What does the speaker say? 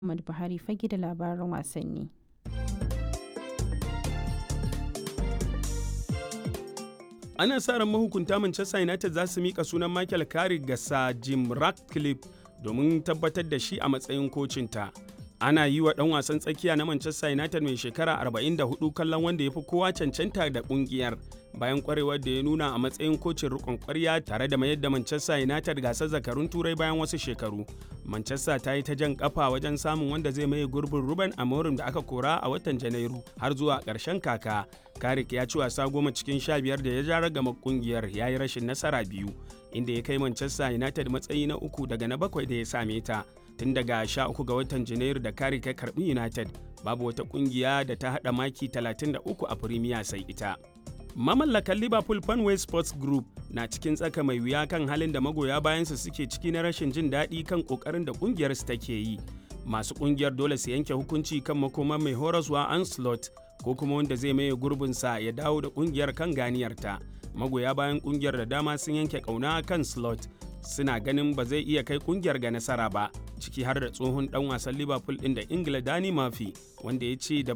Muhammad Buhari fage da labaran wasanni. Ana sa ran mahukunta Manchester United za su mika sunan Michael Carrick ga Sir Jim Ratcliffe domin tabbatar da shi a matsayin kocinta. Ana yi wa ɗan wasan tsakiya na Manchester United mai shekara 44 kallon wanda ya fi kowa cancanta da ƙungiyar bayan kwarewar da ya nuna a matsayin kocin rikon kwarya tare da mayar da Manchester United gasar zakarun turai bayan wasu shekaru. Manchester ta yi ta jan kafa wajen samun wanda zai maye gurbin Ruben Amorim da aka kora a watan Janairu har zuwa ƙarshen kaka. Karik ya ci wasa goma cikin sha biyar da ya ja ragama kungiyar ya yi rashin nasara biyu inda ya kai Manchester United matsayi na uku daga na bakwai da ya same ta. Tun daga sha uku ga watan Janairu da Karik ya karbi United babu wata kungiya da ta haɗa maki 33 a Premier sai ita. Mamallakan Liverpool Fanway Sports Group na cikin tsaka mai wuya kan halin da magoya bayansa suke ciki na rashin jin daɗi kan ƙoƙarin da ƙungiyarsu take yi. Masu ƙungiyar dole su yanke hukunci kan makoman mai horaswa Anslot ko kuma wanda zai maye gurbinsa ya dawo da ƙungiyar kan ganiyarta. Magoya bayan ƙungiyar da dama sun yanke ƙauna kan Slot suna ganin ba zai iya kai ƙungiyar ga nasara ba, ciki har da tsohon ɗan wasan Liverpool ɗin da Ingila Dani Murphy wanda ya ce da